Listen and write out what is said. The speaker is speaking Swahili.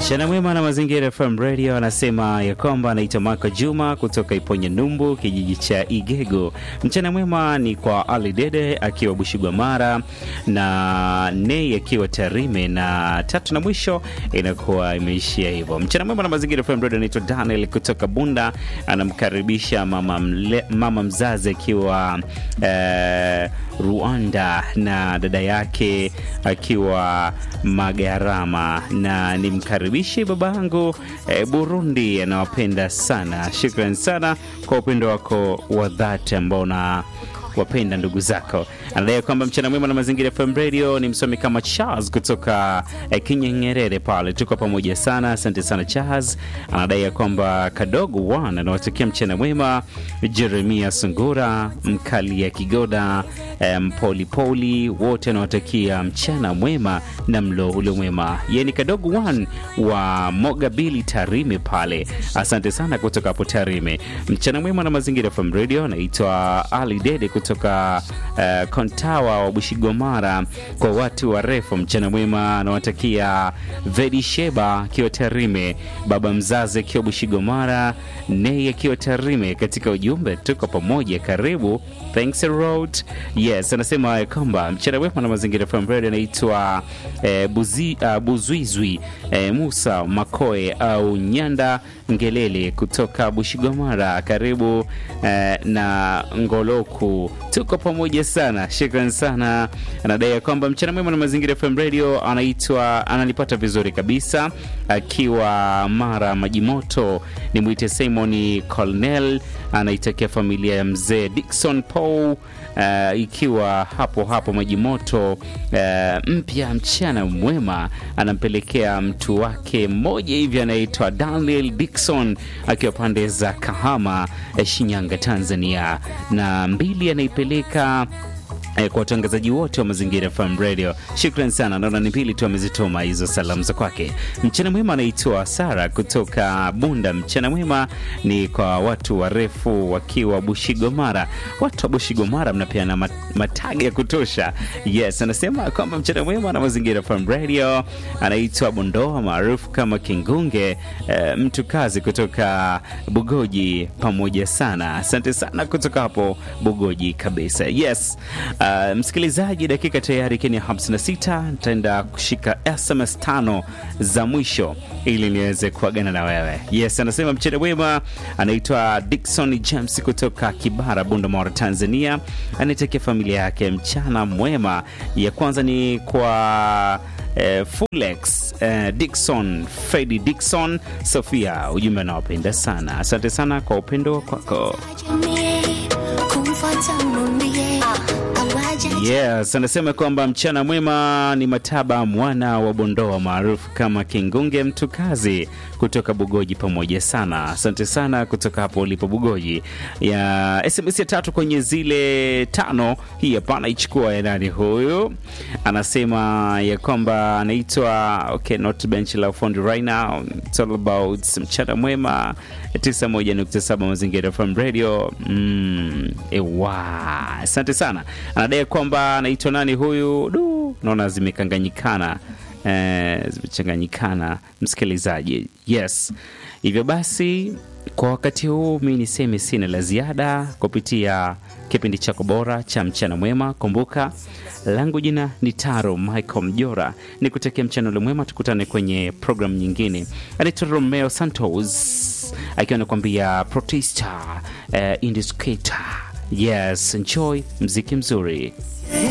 Mchana mwema na Mazingira FM Radio anasema ya kwamba anaitwa Mako Juma kutoka Iponya Numbu, kijiji cha Igego. Mchana mwema ni kwa Ali Dede akiwa Bushigwamara na Nei akiwa Tarime, na tatu na mwisho inakuwa imeishia hivyo. Mchana mwema na Mazingira FM Radio anaitwa Daniel kutoka Bunda, anamkaribisha mama, mle, mama mzazi akiwa eh, Rwanda na dada yake akiwa Magarama, na nimkaribishe babangu eh, Burundi, anawapenda sana. Shukran sana kwa upendo wako wa dhati ambao na wapenda ndugu zako. Anadai kwamba mchana mwema na Mazingira FM Radio ni msomi kama Charles kutoka eh, Kinyengerere pale, tuko pamoja sana. Asante sana Charles. Anadai ya kwamba Kadogo One anawatakia mchana mwema Jeremia Sungura, Mkali ya Kigoda, eh, Mpolipoli, wote anawatakia mchana mwema na mlo ule mwema. Yeye ni Kadogo One wa Mogabili Tarime pale. Asante sana kutoka hapo Tarime. Mchana mwema na Mazingira FM Radio. Anaitwa Ali Dede kutoka uh, Kontawa wa Bushigomara kwa watu warefu. Mchana mwema anawatakia Vedi Sheba akiwa Tarime, baba mzazi akiwa Bushigomara, Nei akiwa Tarime. Katika ujumbe tuko pamoja, karibu Thanks a road. Yes, anasema kwamba mchana mwema na Mazingira FM Radio anaitwa eh, buzi, uh, Buzwizwi eh, Musa Makoe au Nyanda Ngelele kutoka Bushigomara, karibu eh, na Ngoloku, tuko pamoja sana, shukran sana. Anadai ya kwamba mchana mwema na Mazingira FM Radio anaitwa analipata vizuri kabisa akiwa Mara Majimoto. Ni mwite Simon Colnell, anaitakia familia ya mzee Dickson Paul uh, ikiwa hapo hapo Majimoto uh, mpya. Mchana mwema anampelekea mtu wake mmoja hivi anaitwa Daniel Dickson akiwa pande za Kahama, Shinyanga, Tanzania, na mbili anaipeleka eh, kwa watangazaji wote wa Mazingira FM Radio. Shukran sana, naona ni pili tu amezitoma hizo salamu za kwake. Mchana mwema anaitwa Sara kutoka Bunda. Mchana mwema ni kwa watu warefu wakiwa Bushigomara. Watu wa Bushigomara mnapeana mataga ya kutosha. Yes, anasema kwamba mchana mwema na Mazingira FM Radio. Anaitwa Bondoa maarufu kama Kingunge, eh, mtu kazi kutoka Bugoji. Pamoja sana, asante sana kutoka hapo Bugoji kabisa. Yes. Uh, msikilizaji, dakika tayari kenya 56 nitaenda kushika SMS tano za mwisho ili niweze kuagana na wewe. Yes, anasema mchana mwema. Anaitwa Dickson James kutoka Kibara, Bunda, Tanzania. Anaitakia familia yake mchana mwema. Ya kwanza ni kwa eh, Fulex eh, Dickson Fredi Dickson Sofia, ujumbe anawapenda sana. Asante sana kwa upendo kwako. Yes, anasema kwamba mchana mwema ni Mataba mwana wa Bondoa maarufu kama Kingunge mtu kazi kutoka Bugoji, pamoja sana. Asante sana kutoka hapo ulipo Bugoji. Ya SMS ya tatu kwenye zile tano, hii hapa anaichukua ya nani huyu? Anasema ya kwamba anaitwa okay, not bench la fundi right now. It's all about mchana mwema 91.7 Mazingira FM Radio. Mm, ewa. Asante sana. Anadai kwamba anaitwa nani huyu? Du, naona zimekanganyikana eh, zimechanganyikana msikilizaji. Yes, hivyo basi kwa wakati huu mi niseme sina la ziada kupitia kipindi chako bora cha mchana mwema. Kumbuka langu jina ni Taro Michael Mjora, ni kutakia mchana ule mwema. Tukutane kwenye programu nyingine. Anaitwa Romeo Santos akiwa anakuambia protesta uh, indicator. Yes, enjoy mziki mzuri.